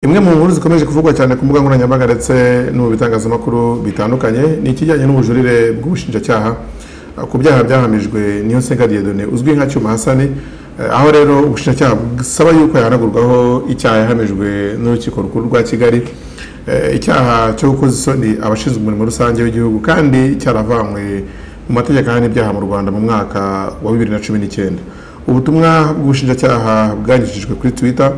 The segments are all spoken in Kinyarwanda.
imwe mu nkuru zikomeje kuvugwa cyane ku mbuga nkoranyambaga ndetse no mu bitangazamakuru bitandukanye ni ikijyanye n'ubujurire bw'ubushinjacyaha eh, ku byaha byahamijwe niyo nsenga diyedone uzwi nka cyuma hasani Eh, aho rero ubushinjacyaha busaba yuko yahanagurwaho icyaha yahamijwe n'urukiko rukuru rwa kigali Eh, icyaha cyo gukoza isoni abashinzwe umurimo rusange w'igihugu kandi cyaravanywe mu mategeko ahana ibyaha mu rwanda mu mwaka wa bibiri na cumi n'icyenda ubutumwa bw'ubushinjacyaha bwanyujijwe kuri twitter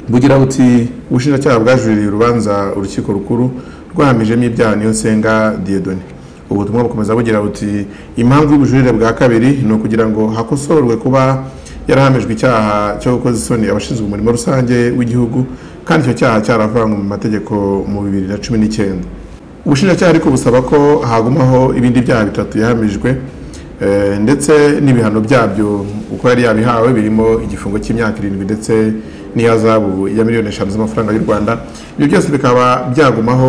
bugira buti ubushinjacyaha bwajuririye urubanza urukiko rukuru rwahamijemo ibyaha niyo nsenga diyedone ubutumwa bukomeza bugira buti impamvu y'ubujurire bwa kabiri ni ukugira ngo hakosorwe kuba yarahamijwe icyaha cyo gukoza isoni abashinzwe umurimo rusange w'igihugu kandi icyo cyaha cyaravanywe mu mategeko mu bibiri na cumi n'icyenda ubushinjacyaha ariko busaba ko hagumaho ibindi byaha bitatu yahamijwe eh, ndetse n'ibihano byabyo uko yari yabihawe birimo igifungo cy'imyaka irindwi ndetse n'iyahazabu ya miliyoni eshanu z'amafaranga y'u rwanda ibyo byose bikaba byagumaho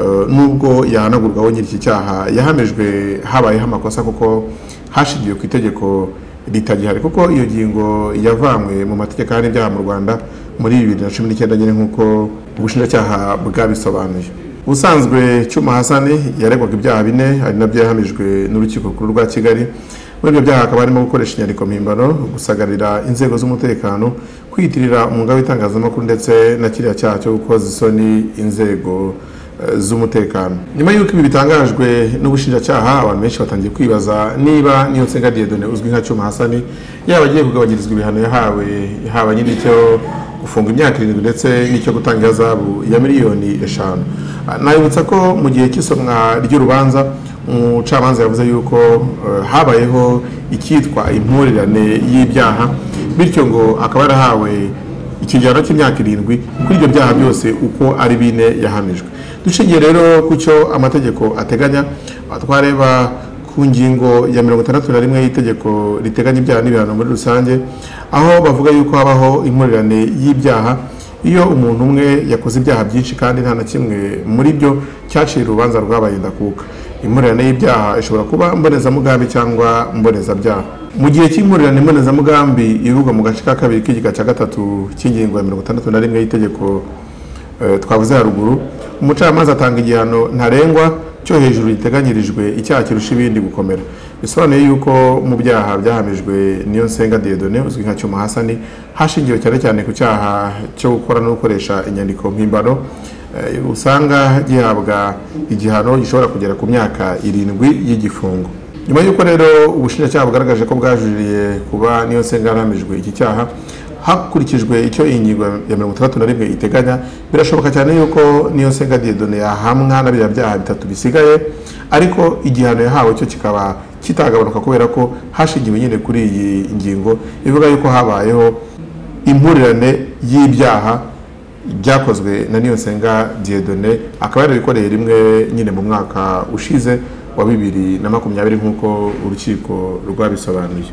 eh, nubwo yahanagurwaho nyiri iki cyaha yahamijwe habayeho amakosa kuko hashingiwe ku itegeko ritagihari kuko iyo ngingo yavanywe mu mategeko ahana ibyaha mu rwanda muri bibiri na cumi n'icyenda nyine nk'uko ubushinjacyaha bwabisobanuye ubusanzwe cyuma hasani yaregwaga ibyaha bine ari nabyo yahamijwe n'urukiko rukuru rwa kigali muri ibyo byaha hakaba harimo gukoresha inyandiko mpimbano gusagarira inzego z'umutekano kwiyitirira umwuga w'itangazamakuru ndetse na kiriya cyaha cyo gukoza isoni inzego eh, z'umutekano nyuma y'uko ibi bitangajwe n'ubushinjacyaha abantu benshi batangiye kwibaza niba niyo nsenga diyedone uzwi nka cyuma hasani yaba agiye kugabanyirizwa ibihano yahawe haba nyine icyo gufunga imyaka irindwi ndetse n'icyo gutanga ihazabu ya miliyoni eshanu Ah, nabibutsa ko mu gihe cy'isomwa ry'urubanza umucamanza yavuze yuko eh, habayeho icyitwa impurirane y'ibyaha bityo ngo akaba yarahawe ikigero cy'imyaka irindwi kuri ibyo byaha byose uko ari bine yahamijwe dushingiye rero ku cyo amategeko ateganya ah, twareba ku ngingo ya mirongo itandatu na rimwe y'itegeko riteganya ibyaha n'ibihano muri rusange aho bavuga yuko habaho impurirane y'ibyaha iyo umuntu umwe yakoze ibyaha byinshi kandi nta na kimwe muri byo cyacira urubanza rwabaye ndakuka impurirane y'ibyaha ishobora kuba mbonezamugambi cyangwa mbonezabyaha mu gihe cy'impurirane mbonezamugambi ivugwa mu gace ka kabiri k'igika cya gatatu cy'ingingo ya mirongo itandatu na rimwe y'itegeko eh, twavuze haruguru umucamanza atanga igihano ntarengwa cyo hejuru giteganyirijwe icyaha kirusha ibindi gukomera bisobanuye yuko mu byaha byahamijwe niyo nsenga diyedone uzwi nka cyuma hasani hashingiwe cyane cyane ku cyaha cyo gukora no gukoresha inyandiko mpimbano eh, usanga gihabwa igihano gishobora kugera ku myaka irindwi y'igifungo nyuma y'uko rero ubushinjacyaha bugaragaje ko bwajuririye kuba niyo nsenga yarahamijwe iki cyaha hakurikijwe icyo iyi ngingo ya mirongo itandatu na rimwe iteganya birashoboka cyane yuko niyo nsenga diyedone yahamwa na biriya byaha bitatu bisigaye ariko igihano yahawe cyo kikaba kitagabanuka kubera ko hashingiwe nyine kuri iyi ngingo ivuga yuko habayeho impurirane y'ibyaha byakozwe na niyo nsenga diyedone akaba yarabikoreye rimwe nyine mu mwaka ushize wa bibiri na makumyabiri nk'uko urukiko rwabisobanuye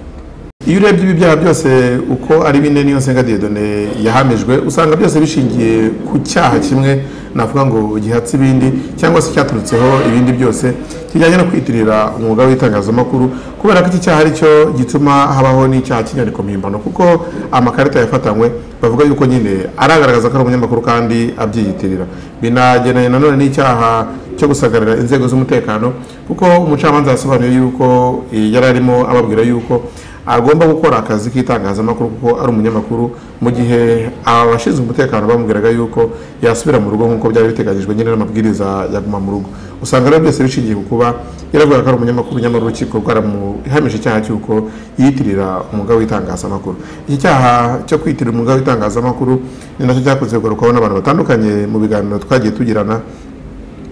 iyo urebye ibi byaha byose uko ari bine niyo nsenga diyedone yahamijwe usanga byose bishingiye ku cyaha kimwe navuga ngo gihatse ibindi cyangwa se cyaturutseho ibindi byose kijyanye no kwitirira umwuga w'itangazamakuru kubera ko iki cyaha ari cyo gituma habaho n'icyaha cy'inyandiko mpimbano kuko amakarita yafatanywe bavuga yuko nyine aragaragaza ko ari umunyamakuru kandi abyiyitirira binagenanye nanone n'icyaha cyo gusagarira inzego z'umutekano kuko umucamanza yasobanuye yuko eh, yari arimo ababwira yuko agomba gukora akazi k'itangazamakuru kuko ari umunyamakuru mu gihe abashinzwe umutekano bamubwiraga yuko yasubira mu rugo nk'uko byari biteganyijwe nyine n'amabwiriza yaguma mu rugo usanga rero byose bishingiye ku kuba yaravuga ko ari umunyamakuru nyamara urukiko rwaramuhamije icyaha cy'uko yiyitirira umwuga w'itangazamakuru iki cyaha cyo kwiyitirira umwuga w'itangazamakuru ni nacyo cyakunze kugarukwaho n'abantu batandukanye mu biganiro twagiye tugirana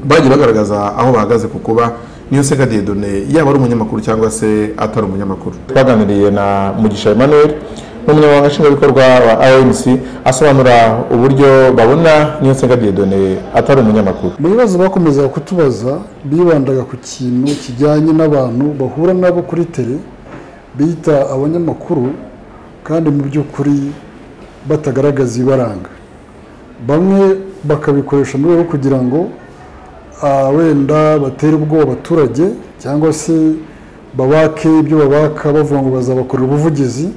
bagiye bagaragaza aho bahagaze ku kuba niyo sega diyedone yaba ari umunyamakuru cyangwa se atari umunyamakuru twaganiriye na mugisha emmanuel n'umunyamabanga nshingwabikorwa wa rmc asobanura uburyo babona niyo sega diyedone atari umunyamakuru mu bibazo bakomezaga kutubaza bibandaga ku kintu kijyanye n'abantu bahura nabo kuri tere bita abanyamakuru kandi mu by'ukuri batagaragaza ibaranga bamwe bakabikoresha mu rwego rwo kugira ngo ah, wenda batere ubwoba abaturage cyangwa se babake ibyo babaka bavuga ngo bazabakorera ubuvugizi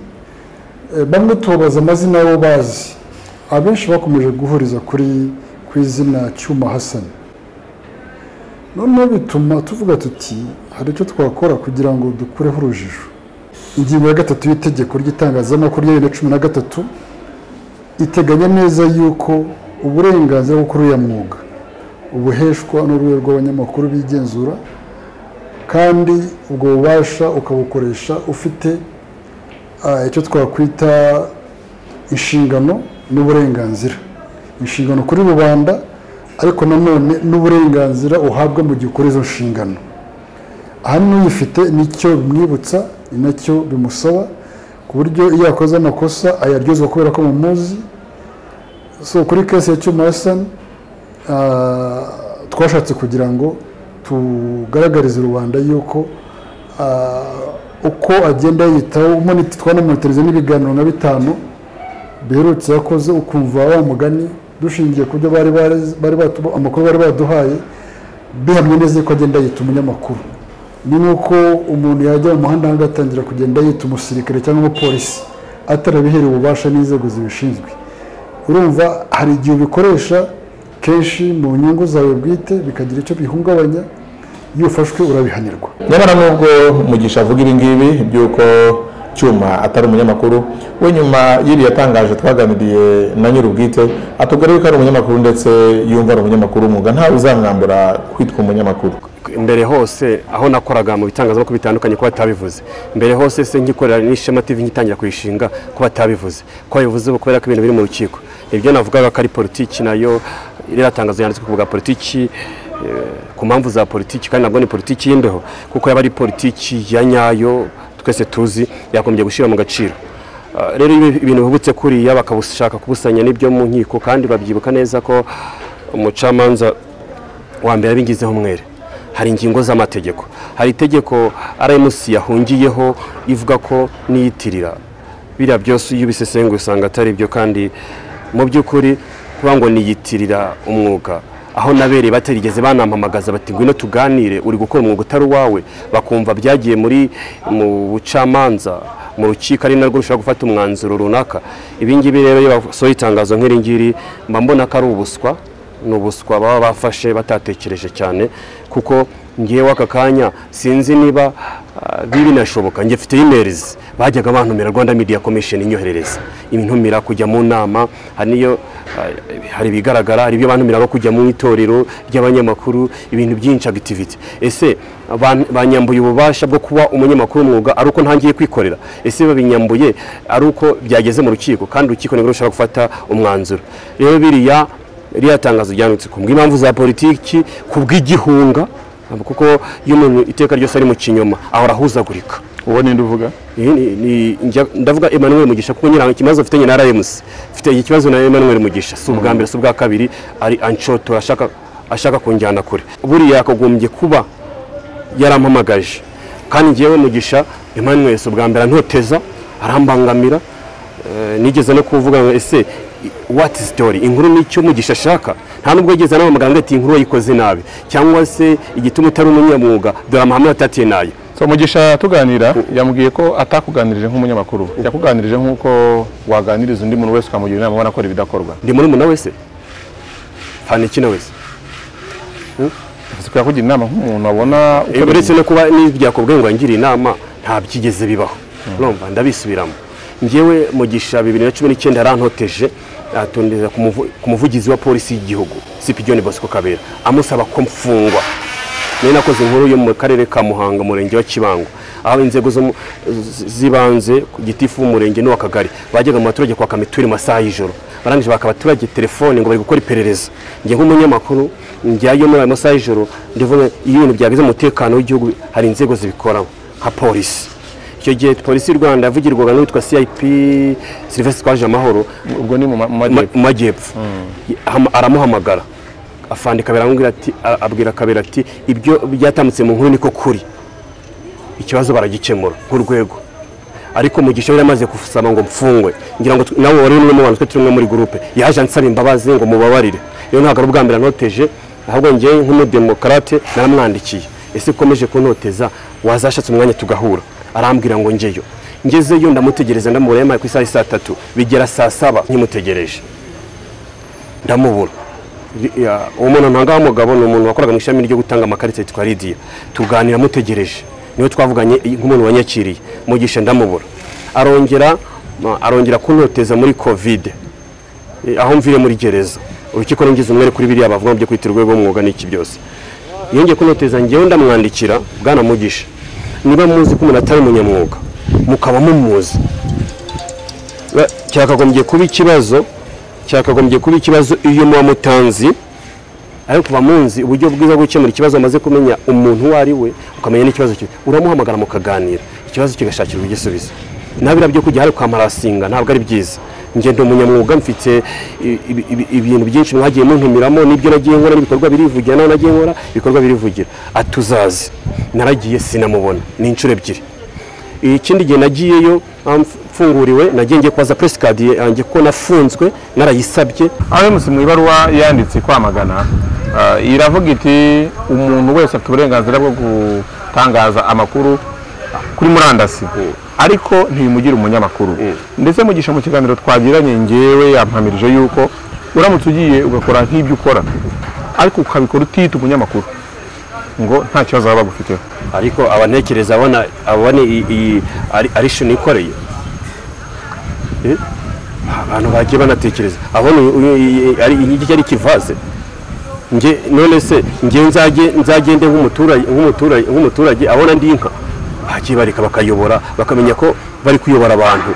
Eh, bamwe tubabaza amazina y'abo bazi abenshi bakomeje guhuriza kuri ku izina cyuma hasani noneho bituma tuvuga tuti hari icyo twakora kugira ngo dukureho urujijo ingingo ya gatatu y'itegeko ry'itangazamakuru rya bibiri na cumi na gatatu iteganya neza yuko uburenganzira bwo kuri uriya mwuga ubuheshwa n'urwego rw'abanyamakuru bigenzura kandi ubwo bubasha ukabukoresha ufite ah, icyo twakwita inshingano n'uburenganzira inshingano kuri rubanda ariko nanone n'uburenganzira uhabwa mu gihe ukora izo nshingano aha n'uyifite nicyo bimwibutsa ni nacyo bimusaba ku buryo iyo yakoze amakosa ayaryozwa kubera ko mumuzi so kuri kesi ya cyuma hasani ah, twashatse kugira ngo tugaragarize rubanda yuko ah, uko agenda yiyitaho umoniti- twanamonitorize n'ibiganiro nka bitanu biherutse yakoze ukumva wa mugani dushingiye ku byo bari barezi- bari batu- amakuru bari baduhaye bihamye neza yuko agenda yita umunyamakuru ni nk'uko umuntu yajya mu muhanda ahandi atangira kugenda yita umusirikare cyangwa umupolisi atarabiherewe ububasha n'inzego zibishinzwe urumva hari igihe ubikoresha kenshi mu nyungu zawe bwite bikagira icyo bihungabanya iyo ufashwe urabihanirwa nyamara nubwo mugisha avuga ibingibi by'uko cyuma atari umunyamakuru we nyuma y'iri yatangaje twaganiriye na nyir'ubwite atubwira ko ari umunyamakuru ndetse yumva ari umunyamakuru umwuga ntawe uzamwambura kwitwa umunyamakuru mbere hose aho nakoraga mu bitangazamakuru bitandukanye kuba batabivuze mbere hose se nkikorera n'ishema tv ngitangira kuyishinga kuba batabivuze ko bivuze ubu kubera ko ibintu biri mu rukiko ibyo navugaga ko ari politiki nayo iriya tangazo yanditswe ku bwa politiki eh, ku mpamvu za politiki kandi nabwo ni politiki y'imbeho kuko yaba ari politiki ya nyayo twese tuzi yakomeje gushyira mu gaciro Uh, rero ibi- ibintu bihubutse kuriya bakabishaka kubusanya n'ibyo mu nkiko kandi babyibuka neza ko umucamanza wa mbere abingizeho umwere hari ingingo z'amategeko hari itegeko rmc yahungiyeho ivuga ko niyitirira biriya byose iyo ubisesenguye usanga atari byo kandi mu by'ukuri kuba ngo niyitirira umwuga aho nabereye batarigeze banampamagaza bati ngwino tuganire uri gukora umwuga utari uwawe bakumva byagiye muri mu bucamanza mu rukiko ari narwo rushobora gufata umwanzuro runaka ibingibi rero iyo basohoye itangazo nk'iri ngiri mba mbona ko ari ubuswa ni ubuswa baba bafashe batatekereje cyane kuko ngewe aka kanya sinzi niba ah, binashoboka njye mfite imerizi bajyaga bantumira rwanda media commission inyoherereza intumira kujya mu nama hari niyo ah, hari ibigaragara hari ibyo bantumira bo kujya mu itorero ry'abanyamakuru ibintu byinshi activity ese ban- banyambuye ububasha bwo kuba umunyamakuru w'umwuga ari uko ntangiye kwikorera ese babinyambuye ari uko byageze mu rukiko kandi urukiko nibwo rushobora gufata umwanzuro rero biriya ririya tangazo ryanditse ku bw'impamvu za politiki ku bw'igihunga kuko iyo umuntu iteka ryose ari mu kinyoma ahora ahuzagurika uwo ninde uvuga Iyi ni- ni- njya- ndavuga Emmanuel Mugisha kuko nyiranga ikibazo mfitanye na RMC mfite ikibazo na Emmanuel Mugisha si ubwa mbere si ubwa kabiri ari anshotora ashaka ashaka kunjyana kure buriya yakagombye kuba yarampamagaje kandi njyewe Mugisha Emmanuel si ubwa mbere antoteza arambangamira Eh, nigeze no kuvuga ngo ese what story inkuru nicyo mugisha ashaka nta nubwo yigeze anamamagara ngo ati inkuru wayikoze nabi cyangwa se igituma utari umunyamwuga dore amahame watatiye nayo so mugisha tuganira yamubwiye ko atakuganirije nk'umunyamakuru yakuganirije nk'uko waganiriza undi muntu wese ukamugira inama ubona akora ibidakorwa ndi muri muna wese fanikina wese bivuze ko yakugira inama nk'umuntu abona uko Eh, uretse no kuba n'ibyakubwiye ngo ngire inama nta byigeze bibaho urumva ndabisubiramo njyewe mugisha bibiri na cumi n'icyenda yarantoteje atondeza ku muvu- ku muvugizi wa polisi y'igihugu sipigiyoni bosco kabera amusaba ko mfungwa niyo nakoze inkuru yo mu karere ka muhanga umurenge wa kibango aho inzego zo mu- z- z'ibanze ku gitifu w'umurenge n'uw'akagari bajyaga mu baturage kwaka mituweli mu masaha y'ijoro barangije baka abaturage telefone ngo bari gukora iperereza njye nk'umunyamakuru njyayo muri ayo masaha y'ijoro ndivuga iyo ibintu byageze mu mutekano w'igihugu hari inzego zibikoramo nka polisi icyo gihe polisi y'u rwanda yavugirwaga n'uwitwa cip silvestre twaje amahoro ubwo ni mu ma- mu Ma- majyepfo mu majyepfo Aham- aramuhamagara afande kabera amubwira ati a- abwira kabera ati ibyo byatambutse mu nkuru niko kuri ikibazo baragikemura nk'urwego ariko mugisha yari amaze gusaba ngo mfungwe ngira ngo tu- nawe wari umwe mu bantu twe turi umwe muri gurupe yaje ansaba imbabazi ngo mubabarire rero ntabwo ari ubwa mbere anoteje ahubwo ngewe nk'umudemokarate naramwandikiye ese ukomeje kuntoteza wazashatse umwanya tugahura arambwira ngo njyeyo ngezeyo ndamutegereza ndamubura yamaye ku isaha y'i saa tatu bigera saa saba nkimutegereje ndamubura Ya, uwo muntu ntanga w'umugabo ni umuntu wakoraga mu ishami ryo gutanga amakarita yitwa Lydia tuganira mutegereje niwe twavuganye i- nk'umuntu wanyakiriye mugisha ndamubura arongera ma- arongera kuntoteza muri covid Eh, aho mvire muri gereza urukiko ngize umwere kuri biriya bavuga mu byo kwita urwego rw'umwuga n'iki byose yongeye kunoteza ngewe ndamwandikira bwana mugisha niba muzi ko umuntu atari umunyamwuga mukaba mumuzi Ba- cyakagombye kuba ikibazo cyakagombye kuba ikibazo iyo muba mutanzi ariko kuva munzi uburyo bwiza bwo gukemura ikibazo amaze kumenya umuntu uwo ari we ukamenya n'ikibazo cye uramuhamagara mukaganira ikibazo kigashakirwa igisubizo nabira byo kujya hari kwa marasinga ntabwo ari byiza njye ndi umunyamwuga mfite i- i- i- ibintu byinshi mwagiye muntumiramo n'ibyo nagiye nkora n'ibikorwa birivugira naho nagiye nkora ibikorwa birivugira atuzazi naragiye sinamubona ni inshuro ebyiri ikindi gihe nagiyeyo ah, mfunguriwe nagiye ngiye kubaza press card yanjye ko nafunzwe narayisabye abemusi mu ibaruwa yanditse kwamagana ah, iravuga iti umuntu wese afite uburenganzira bwo gutangaza amakuru kuri murandasi ariko ntibimugira umunyamakuru ndetse mugisha mu kiganiro twagiranye ngewe yampamirije yuko uramutse ugiye ugakora nk'ibyo ukora ariko ukabikora utiyita umunyamakuru ngo nta kibazo baba bagufiteho ariko abantekereza abona abone iyi- iyi ari- ari shini ikoreye Eh? abantu bagiye banatekereza abona uyu- uyu- iyi- ari iki ari ikivaze nge none se nge nzage nzagende nk'umuturage nk'umuturage nk'umuturage abona ndi inka bagiye bareka bakayobora bakamenya ko bari kuyobora abantu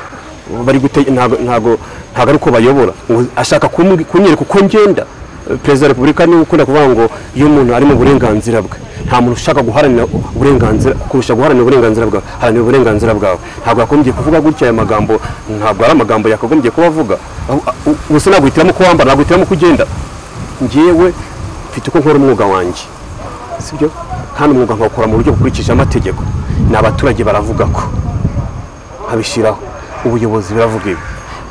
bari gute ntago ntago ntago ari uko bayobora ngo ashaka kumbwi- kunyereka uko ngenda Eh, perezida wa repubulika niwe ukunda kuvuga ngo iyo umuntu ari mu burenganzira bwe nta muntu ushaka guharanira uburenganzira kurusha guharanira uburenganzira bwawe haranira uburenganzira bwawe ntabwo yagombye kuvuga gutya aya magambo ntabwo ari amagambo yakagombye kuba avuga Aho- aho- ubuse ntabwo uhitiramo uko wambara ntabwo uhitiramo uko ugenda ngewe mfite uko nkora umwuga wanjye sibyo kandi umwuga nkawukora mu buryo bukurikije amategeko ni abaturage baravuga ko nkabishyiraho ubuyobozi biravuga ibi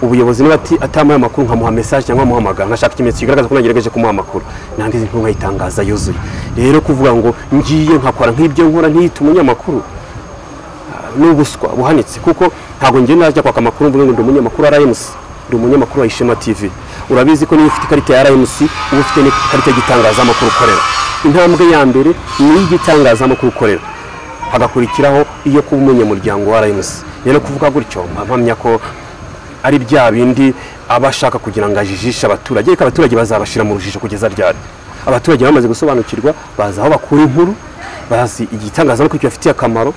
ubuyobozi niba ati- atampaye amakuru nkamuha mesaje cyangwa nkamuhamagara nkashaka ikimenyetso kigaragaza ko nagerageje kumuha amakuru nanjye izi nkuru nkayitangaza yuzuye rero kuvuga ngo ngiye nkakora nk'ibyo nkora ntiyite umunyamakuru ni ubuswa buhanitse kuko ntabwo njye najya kwaka amakuru mvuga ngo ndi umunyamakuru wa RMC ndi umunyamakuru wa Ishema TV urabizi ko niba ufite ikarita ya RMC uba ufite n'ikarita y'igitangazamakuru ukorera intambwe ya mbere ni iy'igitangazamakuru ukorera hagakurikiraho iyo kuba umunyamuryango wa RMC rero kuvuga gutyo mba mpamya ko ari bya bindi aba ashaka kugira ngo ajijishe abaturage ariko abaturage bazabashyira mu rujijo kugeza ryari abaturage bamaze gusobanukirwa bazi aho bakura inkuru bazi igitangazamakuru kibafitiye akamaro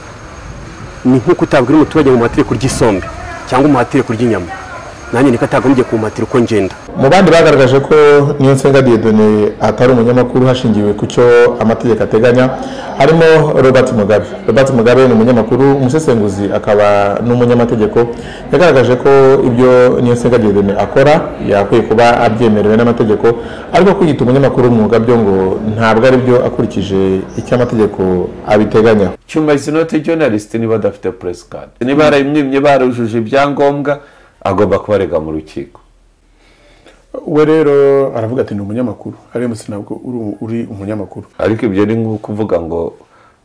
ni nk'uko utabwira umuturage ngo umuhatire kurya isombe cyangwa umuhatire kurya inyama nanjye niko atagombye kumuhatira uko ngenda mu bandi bagaragaje ko niyo nsenga diyedone atari umunyamakuru hashingiwe ku cyo amategeko ateganya harimo robert mugabe robert mugabe ni umunyamakuru umusesenguzi akaba n'umunyamategeko yagaragaje ko ibyo niyo nsenga diyedone akora yakwiye kuba abyemerewe n'amategeko ariko kwiyita umunyamakuru w'umwuga byo ngo ntabwo ari byo akurikije icyo amategeko abiteganya cyuma is not a journalist niba adafite press card niba yarayimwimye barujuje ibyangombwa agomba kubarega mu rukiko we rero aravuga ati ni umunyamakuru aramutse ntabwo uri- uri umunyamakuru ariko ibyo ni nko kuvuga ngo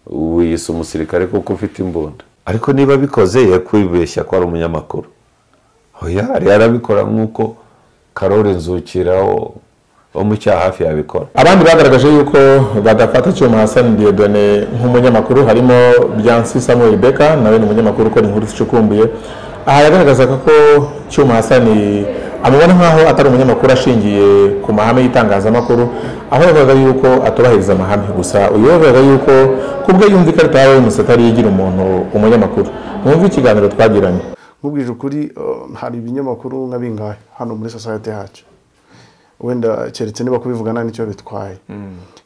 wiyise umusirikare kuko ufite imbunda ariko niba abikoze yakwibeshya ko ari umunyamakuru oya yari arabikora nk'uko karore nzukiraho wo mu cyaha hafi yabikora abandi bagaragaje yuko badafata cyuma hasani diodone nk'umunyamakuru harimo byansi samuel beka nawe ni umunyamakuru ukora inkuru zicukumbuye aha yagaragazaga ko cyuma hasani amubona nk'aho atari umunyamakuru ashingiye ku mahame y'itangazamakuru aho yavugaga yuko atubahiriza amahame gusa uyu yavugaga yuko ku bwe yumva ikarita yawe y'umusatari yigira umuntu umunyamakuru mwumve ikiganiro twagiranye nkubwije ukuri uh, hari ibinyamakuru nka bingahe hano muri sosiyete yacu wenda keretse niba kubivuga nta nicyo bitwaye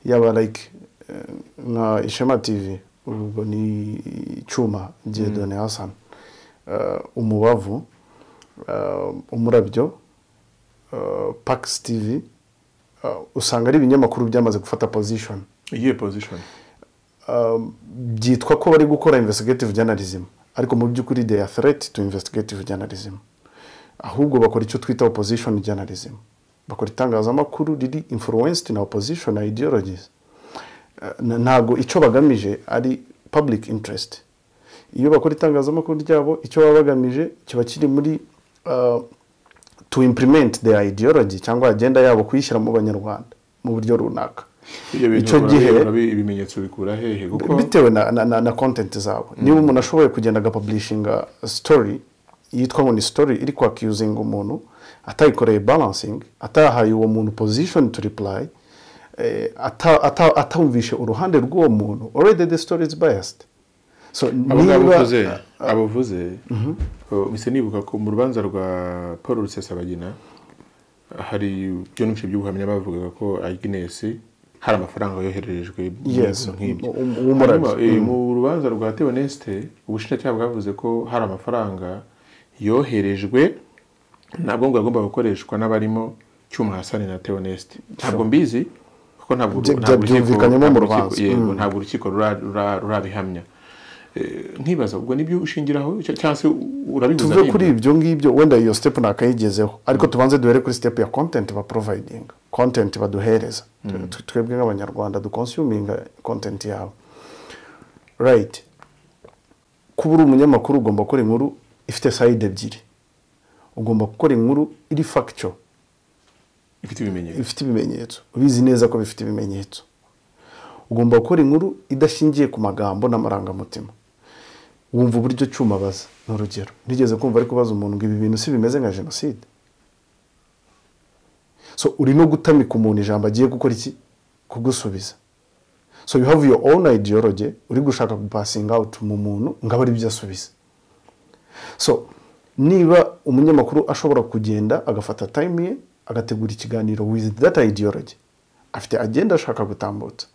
yaba like eh, nka ishema tv ubwo ni icyuma diedone hasan Uh, umubavu uh, umurabyo uh, pax tv uh, usanga ari ibinyamakuru byamaze gufata position iyihe pozishoni byitwa ko bari gukora investigative journalism ariko mu by'ukuri they are threat to investigative journalism ahubwo bakora icyo twita opposition journalism bakora itangazamakuru riri influenced na opposition ideologies Eh, na- ntabwo icyo bagamije ari public interest iyo bakora itangazamakuru ryabo icyo baba bagamije kiba kiri muri eh, to implement their ideology cyangwa agenda yabo kuyishyira mu banyarwanda mu buryo runaka ibyo bintu icyo gihe urabi- urabi- ibimenyetso bikura hehe kuko bitewe na, na, na, na content zabo niba umuntu ashoboye kugenda agapublishinga story yitwa ngo ni story iri kwakiuzinga umuntu atayikoreye balancing atahaye uwo muntu position to reply eh, ata- ata- atumvishe uruhande rw'uwo muntu already the story is biased so abo ngabo niba- uvuze abo uvuze uh, mpise nibuka ko mu rubanza rwa paul rusesabagina hari byinshi by'ubuhamya bavugaga ko agnes hari amafaranga yohererejwe Yes, n'ibintu nk'ibyo. um- um- umurabyo. Hanyuma, eh, mu rubanza rwa teoneste ubushinjacyaha bwavuze ko hari amafaranga yoherejwe ntabwo ngo yagomba gukoreshwa n'abarimo cyuma hasani na teoneste ntabwo mbizi kuko ntabwo Bya- ntabwo urukiko- byumvikanyemo mu ntabwo urukiko- rubanza. yego, ntabwo urukiko rura- rura- rurabihamya Eh, nkibaza ubwo nibyo ushingiraho cya- cyangwa se urabihuza tuve n'ibyo? kuri ibyo ngibyo wenda iyo step ntakayigezeho ariko tubanze duhere kuri step ya content ba providing content baduhereza Twe- twebwe nk'abanyarwanda dukonsuminga content yawe right kuba uri umunyamakuru ugomba gukora inkuru ifite side ebyiri ugomba gukora inkuru iri factual ifite ibimenyetso bifite ibimenyetso ubizi neza ko bifite ibimenyetso ugomba gukora inkuru idashingiye ku magambo n'amarangamutima wumva uburyo cyuma abaza ni urugero nigeze kumva ari kubaza umuntu ngo ibi bintu si bimeze nka jenoside so uri no gutamika umuntu ijambo agiye gukora iki kugusubiza so you have your own ideology uri gushaka gupasinga out mu muntu ngo abe ari byo asubiza so niba umunyamakuru ashobora kugenda agafata time ye agategura ikiganiro with that ideology afite agenda ashaka gutambutsa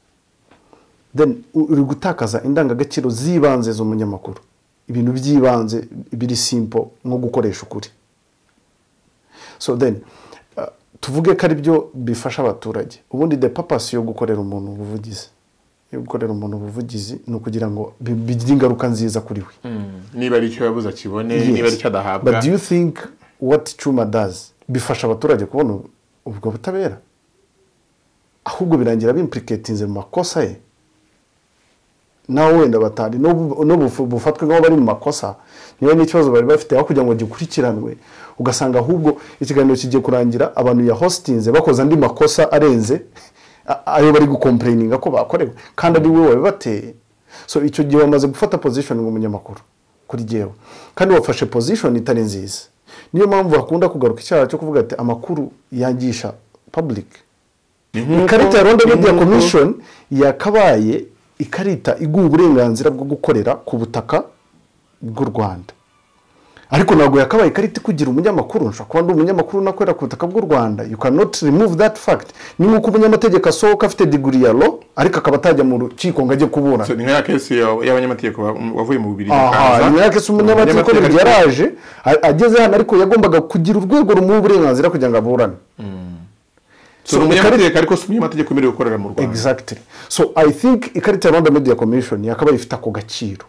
then u- uri gutakaza indangagaciro z'ibanze z'umunyamakuru ibintu by'ibanze biri simple nko gukoresha ukuri so then uh, tuvuge ko ari byo bifasha abaturage ubundi the purpose yo gukorera umuntu ubuvugizi yo gukorera umuntu ubuvugizi ni ukugira ngo bi- bigire ingaruka nziza kuri we niba ari icyo yabuze akibone Yes. niba ari icyo adahabwa But do you think what Chuma does bifasha abaturage kubona ubu- ubwo butabera ahubwo birangira bimplicatinze mu makosa ye nawe wenda batari n'ubu- n'ubu bufatwe nk'aho bari mu makosa niba n'ikibazo bari bafite aho kugira ngo gikurikiranwe ugasanga ahubwo ikiganiro kigiye kurangira abantu ya hositinze bakoze andi makosa arenze a- ayo bari gukomplaininga ko bakorewe kandi ari wowe wabibateye so icyo gihe wamaze gufata position ngo umunyamakuru kuri jyewe kandi wafashe position itari nziza niyo mpamvu hakunda kugaruka icyaha cyo kuvuga ati amakuru yangisha public ikarita ya rwanda media commission yakabaye ikarita iguha uburenganzira bwo gukorera ku butaka bw'u rwanda ariko ntabwo yakabaye ikarita ikugira umunyamakuru nshobora kuba ndi umunyamakuru unakorera ku butaka bw'u rwanda you cannot remove that fact ni nk'uko umunyamategeko asohoka afite diguri ya lo ariko akaba atajya mu rukiko ngo ajye kuburana So, ni nka ya kesi ya- y'abanyamategeko ba- wavuye mu bubiri aha nyuma yake se umunyamategeko burya yaraje a- ageze hano ariko yagombaga kugira urwego rumuha uburenganzira kugira ngo aburane so umunyamategeko ariko si umunyamategeko wemerewe gukorera mu rwanda exactly so i think ikarita ya rwanda media commission yakaba ifite ako gaciro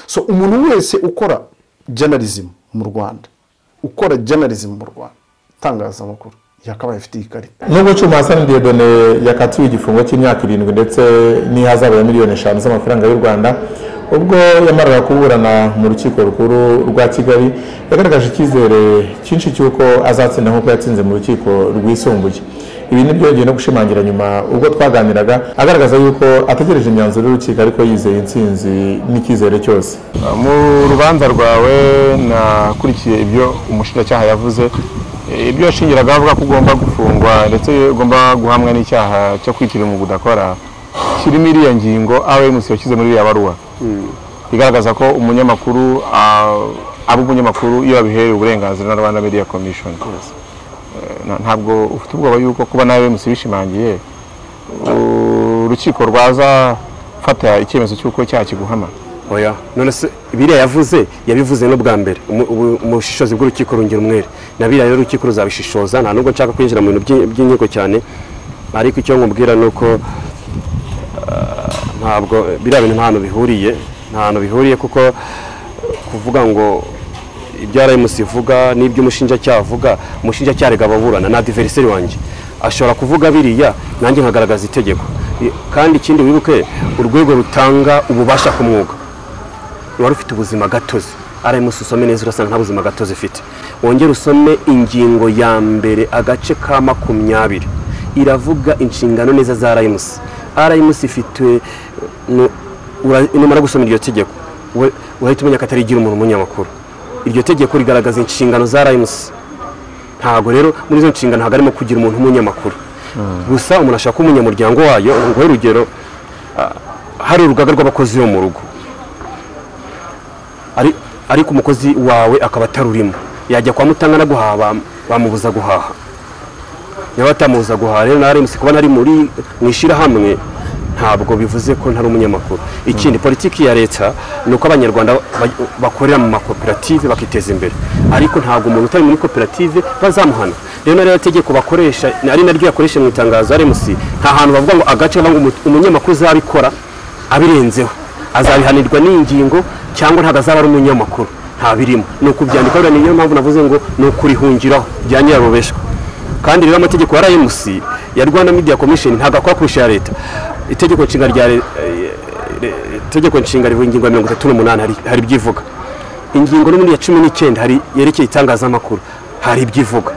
so umuntu wese ukora journalism mu rwanda ukora journalism mu rwanda itangazamakuru yakabaye afite iyi karita nubwo cyuma hasani diedone yakatiwe igifungo cy'imyaka irindwi ndetse n'ihazabu ya miliyoni eshanu z'amafaranga y'u rwanda ubwo yamaraga kuburana mu rukiko rukuru rwa kigali yagaragaje icyizere cyinshi cy'uko azatsinda nk'uko yatsinze mu rukiko rwisumbuye ibi ni byo yagiye no gushimangira nyuma ubwo twaganiraga agaragaza y'uko ategereje imyanzuro y'urukiko ariko yizeye intsinzi n'icyizere cyose mu rubanza rwawe nakurikiye ibyo umushinjacyaha yavuze Eh, ibyo yashingiraga avuga ko ugomba gufungwa ndetse ugomba guhamwa n'icyaha cyo kwitirira mu budakora kirimo iriya ngingo awemusi yashyize muri iriya baruwa igaragaza ko umunyamakuru ah, aba umunyamakuru iyo yabiherewe uburenganzira na rwanda media commission Eh, na- ntabwo ufite ubwoba yuko kuba nawe musi bishimangiye urukiko rwaza fata icyemezo cy'uko icyaha kiguhama oya none se biriya yavuze yabivuze no bwa mbere Umu- ubu- ubushishozi bw'urukiko rungira umwere na biriya rero urukiko ruzabishishoza nta nubwo nshaka kwinjira mu bintu by'i- by'inkiko cyane ariko icyo nkubwira ni uko ah, ntabwo biriya bintu nta hantu bihuriye nta hantu bihuriye kuko kuvuga ngo ibyo RMC ivuga n'ibyo umushinjacyaha avuga umushinjacyaha arega ababurana ni adiveriseri wanjye ashobora kuvuga biriya nanjye nkagaragaza itegeko I- kandi ikindi wibuke urwego rutanga ububasha ku mwuga ruba rufite ubuzima gatozi arayimusi usome neza urasanga nta buzima gatozi ifite wongere usome ingingo ya mbere agace ka makumyabiri iravuga inshingano neza za arayimusi arayimusi ifite nu- ura- numara gusoma iryo tegeko we- urahita umenya ko atarigira umuntu umunyamakuru iryo tegeko rigaragaza inshingano za arayimusi ntabwo rero muri izo nshingano ntabwo harimo kugira umuntu w'umunyamakuru gusa umuntu ashaka kuba umunyamuryango wayo nguhe urugero ah, hari urugaga rw'abakozi bo mu rugo Ari- ariko umukozi wawe akaba atarurimo yajya kwa mutanga no guhaha bam- bamubuza guhaha niba batamubuza guhaha rero nawe kuba nari muri mu ishyirahamwe ntabwo bivuze ko ntari umunyamakuru ikindi politiki ya leta ni uko abanyarwanda ba- bakorera mu makoperative bakiteza imbere ariko ntabwo umuntu utari muri koperative bazamuhana rero nariyo tegeko bakoresha ari naryo yakoresha mu itangazo rmc nta hantu bavuga ngo agace bavuga ngo umu- umunyamakuru uzabikora abirenzeho azabihanirwa n'ingingo cyangwa ntabwo azaba ari umunyamakuru ntabirimo ni ukubyandika buriya niyo mpamvu navuze ngo ni ukurihungiraho bya nyirarubeshwa kandi rero amategeko ya rmc ya rwanda media commission ntabwo akora kurusha iya leta itegeko nshinga rya re- eh, re- itegeko nshinga rivuga ingingo ya mirongo itatu n'umunani hari- hari ibyivuga ingingo n'ubundi ya cumi n'icyenda hari yerekeye itangazamakuru hari ibyivuga